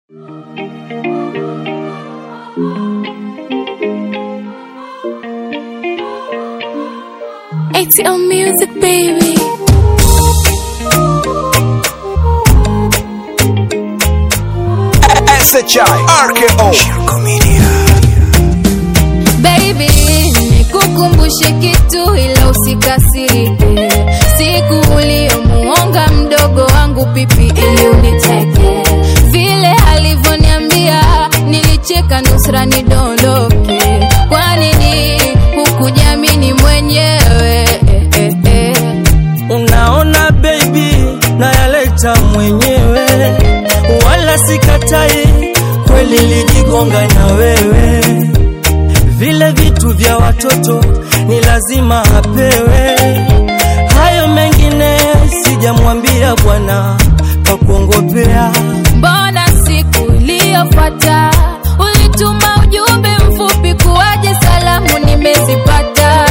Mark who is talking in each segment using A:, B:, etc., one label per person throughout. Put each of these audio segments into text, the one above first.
A: ATL Music, baby.
B: SHI RKO Shirko Media
A: Baby, nikukumbushe kitu ila usikasirike. Siku uliyomuonga mdogo wangu pipi ili uniteke, vile alivyoniambia nilicheka nusra nidondoke. Kwa nini hukujamini mwenyewe? Eh, eh, eh.
C: Unaona baby, nayaleta mwenyewe, wala sikatai, kweli lijigonga na wewe. Vile vitu vya watoto ni lazima apewe, hayo mengine sijamwambia bwana kakuongopea.
A: Mbona siku iliyofuata ulituma ujumbe mfupi kuwaje salamu nimezipata?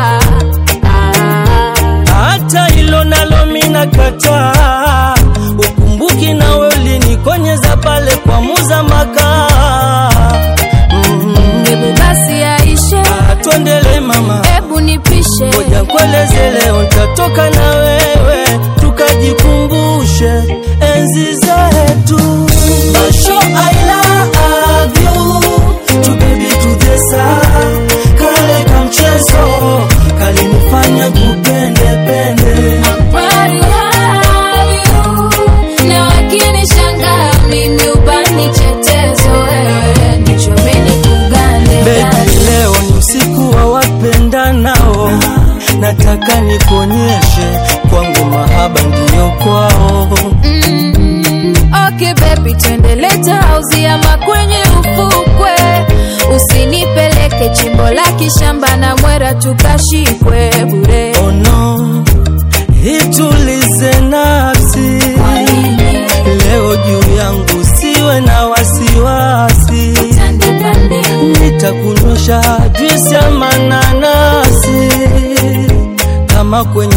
A: Ah,
C: hata hilo nalo mina kataa. Ukumbuki nawe ulinikonyeza pale kwa muza makaa. Mm,
A: Hebu basi aishe,
C: ah, twendele mama,
A: hebu nipishe.
C: ngoja nkueleze leo, nitatoka na wewe tukajikumbushe enzi zetu. Basho, I love you, tu baby tudesa kale kamchezo kalinifanya kupende pende
A: Kweli have you. Na wakinishangaa mimi ubani chetezo, wewe nichomeni kugande
C: Baby, leo ni usiku wa wapendanao, nataka nikuonyeshe kwangu mahaba ndiyo kwao.
A: Mm, okay baby, twende leta hauzi ama kwenye ufukwe, usinipeleke chimbo la kishamba na mwera tukashikwe bure.
C: Oh no, itulize nafsi leo juu yangu, siwe na wasiwasi,
A: Pande pande,
C: nitakunyosha juisi ya mananasi kama kwenye